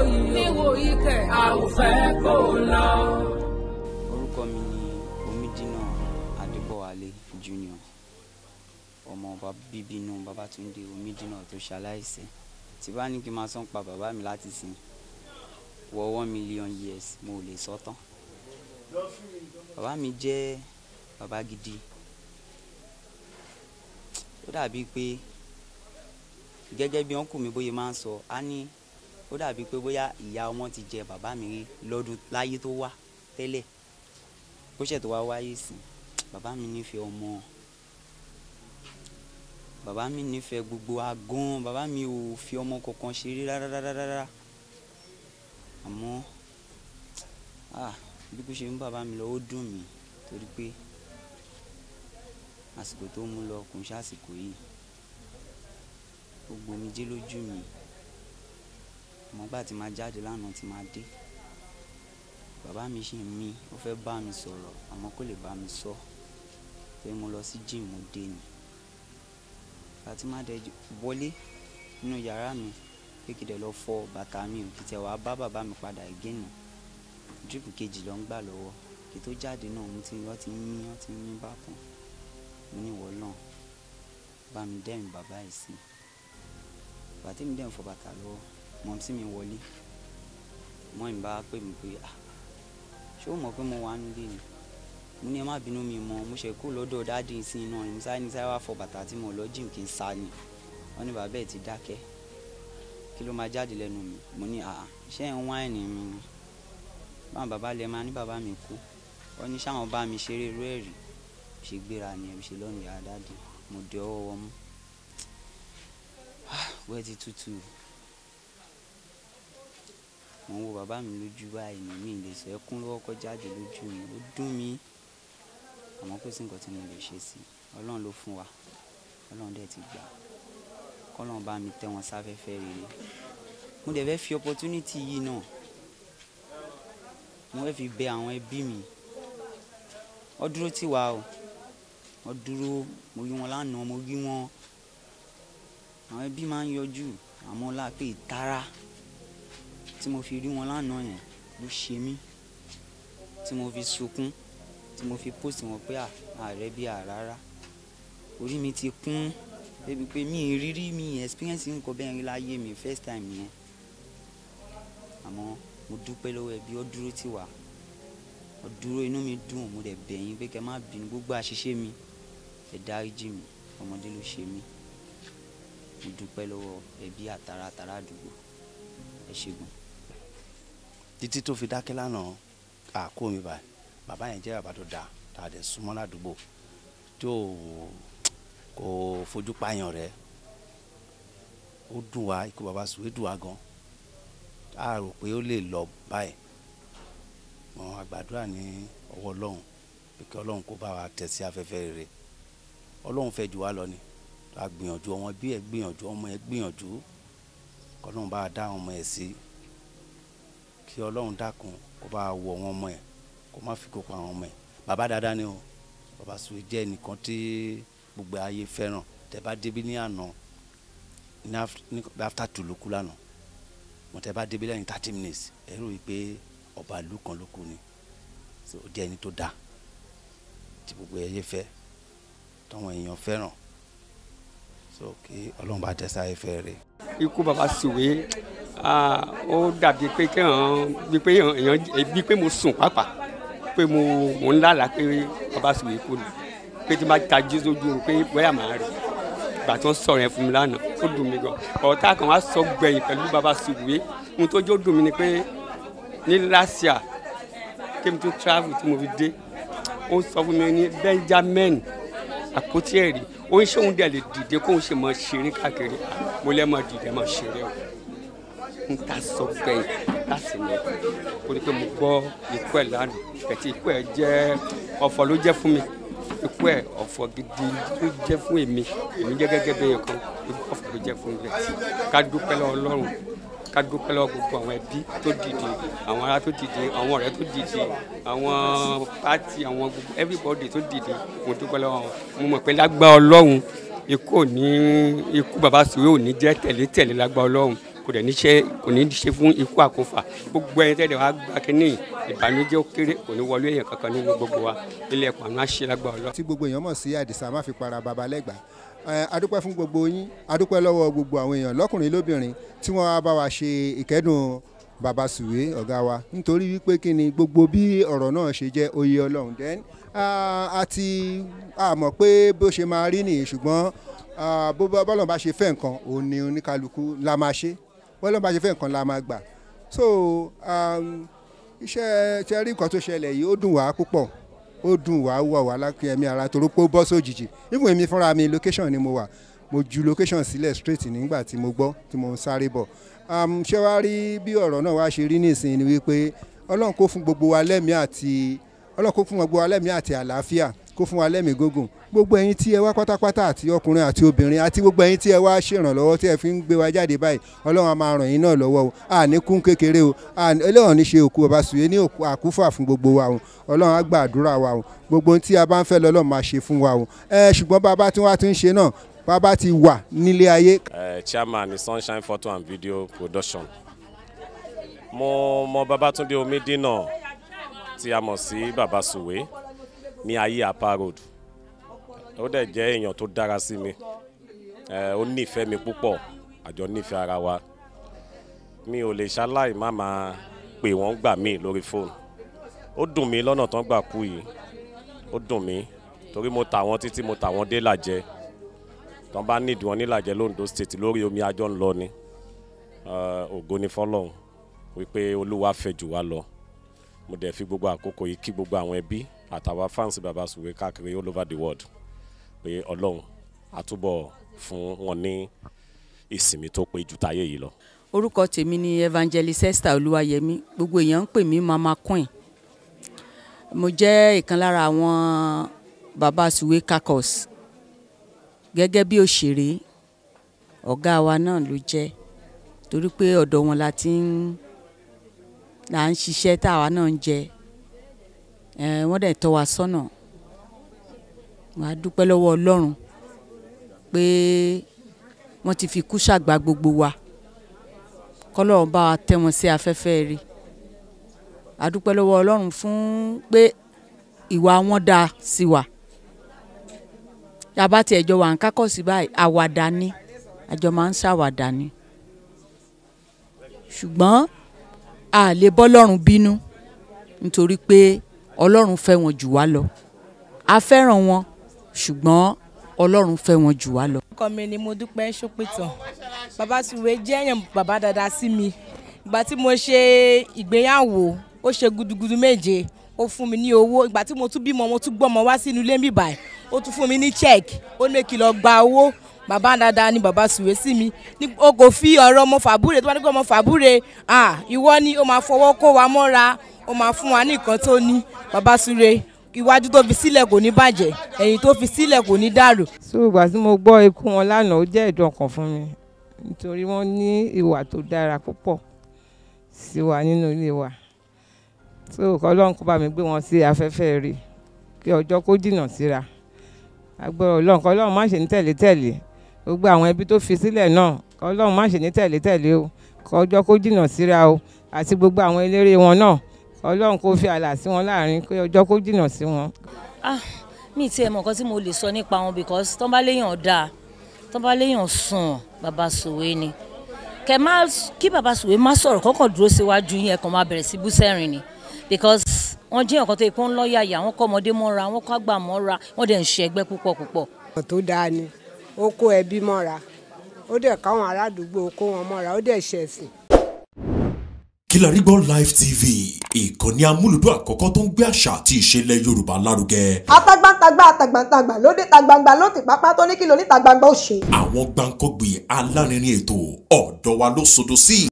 níwòyí níwòyí kẹ̀ a ò fẹ́ kó lọ. orúkọ mi ni omidina adébọwálé junior ọmọ bàbá bíbí inú babatunde omidina tó ṣaláìsí tí bá ní kí n máa sọ pa bàbá mi láti sìn wọ one million years mo ò lè sọ tán bàbá mi jẹ́ bàbá gidi ó dàbí pé gẹ́gẹ́ bí ọ̀nkù mi bóyá máa ń sọ á ní ó dàbí pé bóyá ìyá ọmọ ti jẹ bàbá mi rí lọ́dún láyé tó wá tẹ́lẹ̀ bó ṣẹ̀ tó wá wáyé sí bàbá mi nífẹ̀ẹ́ ọmọ bàbá mi nífẹ̀ẹ́ gbogbo wa gan bàbá mi ò fi ọmọ kankan ṣeré rárá àmọ́ ah bí kò ṣe ń bàbá mi lọ ó dùn mí torí pé àsìkò tó mú lọ kò ń ṣàsìkò yìí ó gbomijé lójú mi àmọ́ gbà tí máa jáde lánàá tí máa dé bàbá mi ṣì ń mí ó fẹ́ bá mi sọ̀rọ̀ àmọ́ kò lè bá mi sọ pé mo lọ sí gym mo dé ni àti má dẹ wọlé nínú yàrá mi pé kí dẹ lọ fọ bàtà mi ò kí tẹ wàá bá bàbá mi padà gẹ́nì dírípù kejì ló ń gbà lọ́wọ́ kí tó jáde náà mo ti wọ́n ti ń mí wọ́n ti ń mí bákan mo ní ìwọ náà bá mi dẹ́rìn bàbá yìí sí bàtí mi dẹ́rìn fọ bàtà lọ́wọ́ mọ̀ sí mi wọlé mọ́ ìbá pè mí pé ah ṣé o mọ̀ pé mo wà nílé ni mo ní ẹ má bínú mi mọ́ mo ṣe kú lọ́dọ̀ dáàdì sí iná ni mo sáré ní sáré wá fọ bàtà tí mo lọ jìm kí n sá ni wọ́n ní bàbá ẹ̀ ti dákẹ́ kí ló máa jáde lẹ́nu mi mo ní àà ṣé ẹ̀ ń wáìnì mi ni báwọn bàbá lẹ máa ní bàbá mi kú wọ́n ní sáwọn bá mi ṣeré irú ẹ̀ rí ṣe gbéra ni ẹ̀ ṣe lọ́nà ìyá dáàdì mo dé ọwọ́ wọn mú wẹ́ẹ̀ ti tútù mo ń wo bàbá mi lójú báyìí ní mi lè sọ ẹkún lọ́wọ́ kọ́ jáde lójú mi ó dùn mí àmọ́ kò sí nǹkan tí mo lè ṣe sí i ọlọ́run ló fún wa ọlọ́run dẹ̀ ti gbà kọ́lọ́run bá mi tẹ́ wọn sáfẹ́fẹ́ rere mo dẹ̀ fẹ́ fi opportunity yìí náà mo fẹ́ fi bẹ àwọn ẹbí mi wọ́n dúró tì wá o wọ́n dúró mo rí wọn lánàá mo rí wọn àwọn ẹbí máa ń yọjú àmọ́ lápẹ́ ìtara tí mo fi rí wọn lánàá yẹn ló ṣe mí tí mo fi sunkún tí mo fi post wọn pé ààrẹ bí àràrá orí mi ti kún débi pé mi ìrírí mi experience nǹkan bẹ́ẹ̀ rí láyé mi first time yẹn àmọ́ mo dúpẹ́ lọ́wọ́ ẹbí ó dúró tì wá ó dúró inú mi dùn mo dẹ̀ bẹ̀ yín pé kẹ́ má bínú gbogbo àṣìṣe mi ẹ dáríjì mi ọmọdé ló ṣe mí mo dúpẹ́ lọ́wọ́ ẹbí àtàrà àtàrà àdúgbò ẹ ṣègùn títí tó fi dákẹ́ lánàá àkó mi báyìí bàbá yẹn jẹ́ bàbá tó dáa tá a dẹ̀ súnmọ́ ládùúgbò tí ò kò fojú pààyàn rẹ̀ ó dùn wá ikú bàbá sùwé dùn wá gan a rò pé ó lè lọ báyìí mọ àgbàdúrà ní ọwọ́ ọlọ́run pé kí ọlọ́run kó bá wa tẹ̀ sí afẹ́fẹ́ rere ọlọ́run fẹ́ jù wá lọ ni a gbìyànjú ọmọ bí ẹ gbìyànjú ọmọ ẹ gbìyànjú kọ́lọ́run bá a dá ọmọ ẹ sí kí ọlọ́run dákun kó bá wọ wọn ọmọ ẹ kó má fi kókó àwọn ọmọ ẹ bàbá dáadáa ni o bàbá Suwe jẹ́ ẹnìkan tí gbogbo ayé fẹ́ràn tẹ bá débi ní àná ní after two ló kú lánàá mo tẹ bá débi lẹ́yìn thirty minutes ẹ rò wípé ọba ìlú kan ló kú ni ó jẹ́ ẹni tó dáa tí gbogbo ayé fẹ́ tọ́wọn èèyàn fẹ́ràn so kí ọlọ́run bá tẹ́sà ẹ fẹ́ rè. ikú bàbá Suwe ó dàbí pé kéèyàn bí pé èèyàn bí pé mo sùn pàápàá pé mo mo ń lálàá pé bàbá Suwe kú ni pé tí n bá tají sójú oorun pé bóyá màá rí ìgbà tí wọ́n sọ̀rọ̀ yẹn fún mi lánàá ó dùn mí gan ọ̀tá kan wá sọ gbẹ̀yìn pẹ̀lú bàbá Suwe ohun tó jó dùn mí ni pé ní lásìá kémi tó travel tí mo fi dé ó sọ fún mi ní Benjamin àpótí ẹ̀rí ó ń ṣóun dẹ̀ lè dìde kóun ṣe mọ ṣeré káàkiri mo lẹ́ mọ dìde mọ ṣeré o n ta sọ gbẹ̀yìn láti lọ kó ní pé mo gbọ́ ikú ẹ̀ lánàá kẹ̀tì ikú ẹ̀ jẹ́ ọ̀fọ̀ ló jẹ́ fún mi ikú ẹ̀ ọ̀fọ̀ gidi ló jẹ́ fún èmi èmi jẹ́ gẹ́gẹ́ bẹ́ẹ̀ kan ikú ọ̀fọ̀ ló jẹ́ fún mi ká dúpẹ́ lọ́wọ́ Ọlọ́run ká dúpẹ́ lọ́wọ́ gbogbo àwọn ẹbí tó dìde àwọn ará tó dìde àwọn ọ̀rẹ́ tó dìde àwọn pátì àwọn gbogbo everybody tó dìde mo dúpẹ́ lọ́wọ́ mo mọ̀ pé lágbá Ọlọ́run ikú ò ní ikú bàbá Suwe ò ní jẹ́ tẹ̀lé tẹ̀lé lágbá Ọlọ́run kò dẹ̀ ní ṣe kò ní ṣe fún ikú àkófà gbogbo ẹni tẹ́lẹ̀ wá gba kínní ìbànújẹ́ ó kéré kò ní wọlé èèyàn kankan nínú gbogbo wa ilé ẹ̀kọ́ àná àṣẹ lágbà ọlọ́ tí gbogbo èèyàn mọ̀ sí àdìsá má fi para baba lẹ́gbàá ẹ adúpẹ́ fún gbogbo yín adúpẹ́ lọ́wọ́ gbogbo àwọn èèyàn lọ́kùnrin lóbìnrin tí wọ́n wá bá wa ṣe ìkẹ́dùn baba sùwé ọ̀gá wa nítorí wípé kí ni gbogbo bí ọ̀rọ̀ náà ṣe jẹ́ oyè ọlọ́run then a ti a mọ̀ pé bó ṣe máa rí nìyí ṣùgbọ́n ah, bó bá- bọ́lọ̀ bá ṣe fẹ́ nǹkan òun ni oníkálukú la máa ṣe bọ́lọ̀ bá ṣe fẹ́ nǹkan la máa gbà so um, iṣẹ́ tí a rí nǹkan tó ṣẹlẹ̀ yìí ó dùn wá púpọ̀ ó dùn wá wọ̀ wá lákìyẹmí ara torí pé ó bọ́ sójijì even èmi fúnra mi location ni mo wà mo ju location sílẹ̀ straight nígbà tí mo gbọ́ tí mo ń sáré bọ̀ um, ṣé wàá rí bí ọ̀rọ̀ náà wá ṣe rí nísìnyí ni wípé ọlọ́run kó fún gbogbo wa lẹ́mìí àti ọlọ́run kó fún gbogbo wa lẹ́mìí àti àlàáfíà kó fún wa lẹ́mìí gógùn gbogbo ẹ̀yin tí ẹ wá pátápátá àti ọkùnrin àti obìnrin àti gbogbo ẹ̀yin tí ẹ wá ṣèrànlọ́wọ́ tí ẹ fi ń gbé wa jáde báyìí ọlọ́run á máa ràn yín náà lọ́wọ́ o àní kún kékeré o àní- eléwọ̀n ní ṣe òkú bàbá sùwé ní òkú àkúfà fún gbogbo wa o ọlọ́run á gba àdúrà wa o gbogbo ohun tí a bá ń fẹ́ lọ́lọ́run máa ṣe fún wa o ẹ ṣùgbọ́n bàbá tí wọ́n á tún ṣe náà bàbá ti wà nílé ayé uh, chairman ní sunshine photo and video production mo mọ babatunde omidina tí a mọ̀ sí baba suwe ní ayé apa road ó dẹ̀ jẹ́ èèyàn tó dára sí mi Eh, ó nífẹ̀ẹ́ mi púpọ̀ àjọ nífẹ̀ẹ́ ara wa mi ò lè ṣaláì má máa pè wọ́n gbà mí lórí fóònù ó dùn mí lọ́nà tán gbà kú yìí ó dùn mí torí mo tà wọ́n títí mo tà wọ́n dé làjẹ́ tọ́n bá nídìí wọn nílàjẹ londo state lórí omi ajọ́ ń lọ ni Eh, ògo ni fọlọ́run wípé olúwa fẹ́ jù wá lọ mo dẹ̀ fi gbogbo àkókò yìí kí gbogbo àwọn ẹbí àtàwọn fans baba sùwé káàkiri all over the world pé ọlọ́run àtúbọ̀ fún wọn ní ìsinmi tó pé ju táyé yìí lọ. orúkọ tèmi ni evangelist esther olúwayẹmí gbogbo èèyàn ń pè mí mama queen mo jẹ́ ìkan lára àwọn baba suwe kakos gẹ́gẹ́ bí òṣèré ọ̀gá wa náà ló jẹ́ torí pé ọ̀dọ̀ wọn la ti ń là ń ṣiṣẹ́ táwa náà ń jẹ ẹ̀ wọ́n dẹ̀ tọ́ wa sọ́nà wàá dúpẹ́ lọ́wọ́ ọlọ́run pé wọ́n ti fi kú ṣàgbà gbogbo wa kọ́lọ́run bá wa tẹ́ wọn sí afẹ́fẹ́ rí a dúpẹ́ lọ́wọ́ ọlọ́run fún pé ìwà wọn dáa sí wa yàbá tí ẹjọ́ wà ń kákọ́ sí báyìí àwàdà ni àjọ máa ń ṣàwàdà ni ṣùgbọ́n a lè bọ́ lọ́run bínú nítorí pé ọlọ́run fẹ́ wọn jù wá lọ a fẹ́ràn wọn ṣùgbọ́n ọlọ́run fẹ́ wọn jù wá lọ. orúkọ mi ni mo dúpẹ́ ṣópìtàn bàbá sùwé jẹ́ èèyàn bàbá dáadáa sí mi ìgbà tí mo ṣe ìgbéyàwó ó ṣe gudugudu méje ó fún mi ní owó ìgbà tí mo tún bímọ mo tún gbọ́mọ wá sínú ilé mi báyìí ó tún fún mi ní check ó ní kí n lọ gba owó bàbá dáadáa ni bàbá sùwé sí mi ní o kò fi ọ̀rọ̀ ọmọ fàbúrè tó bá ní kó ọmọ fàbúrè ah ìwọ ni ó máa fọwọ́ kó wa mọ́ra ó máa fún wa ní nǹkan tó ní bàbá sùwé iwájú tó fi sílẹ̀ kò ní bàjẹ́ ẹ̀yìn tó fi sílẹ̀ kò ní dàrú so ìgbà tí mo gbọ́ ikú wọn lánàá ó jẹ́ ìdùn ọkàn fún mi nítorí wọ́n ní ìwà tó dára púpọ̀ sí wa nínú ilé wa so ọlọ́run kó bá mi gbé wọn sí afẹ́fẹ́ rí kí ọjọ́ kó jìnnà síra agbára ọlọ́run kọ́ ọlọ́run má ṣe ní tẹ̀lé tẹ̀lé gbogbo àwọn ẹbí tó fi sílẹ̀ náà kọ́ ọlọ́run má ṣe ní tẹ̀lé tẹ̀lé o kọ́ ọjọ́ kó jìnnà síra o àti gbogbo àwọn eléré wọn náà ọlọ́run kó fi àlà sí wọn láàrin kí ọjọ́ kó jìnnà sí wọn ah mi tiẹ̀ mọ̀ nǹkan tí mo lè sọ nípa wọn because tọ́ bá léèyàn dáa tọ́ bá léèyàn sùn bàbá sòwe ni kẹ má kí bàbá sòwe má sọ̀rọ̀ kọ́kàn dúró síwájú yín ẹ̀kan máa bẹ̀rẹ̀ sí bú sẹ́rìn ni because wọ́n jẹ́ nǹkan tó yẹ kó ń lọ́ọ̀yà yà wọ́n kọ́ ọmọdé mọ́ra wọ́n kọ́ àgbà mọ́ra wọ́n dẹ̀ ń ṣe ẹgbẹ́ púpọ̀ púpọ̀. ọ̀rọ̀ tó dáa ni ó kó ẹbí mọ́ra ó dẹ̀ káwọn aládùúgbò kó wọn mọ́ra ó dẹ̀ ṣẹ̀sìn. Kilarigbo Live TV ìkànnì amúlùdún àkọ́kọ́ tó ń gbé àṣà àti ìṣẹ̀lẹ̀ Yorùbá lárugẹ. atagbantagba atagbantagba lóde tagbangba ló ti pápá tó ní kí lóní tagbangba ó ṣe. àwọn gbàǹkọ́gbì alárinrin ètò ọ̀dọ́ wa ló sodo sí.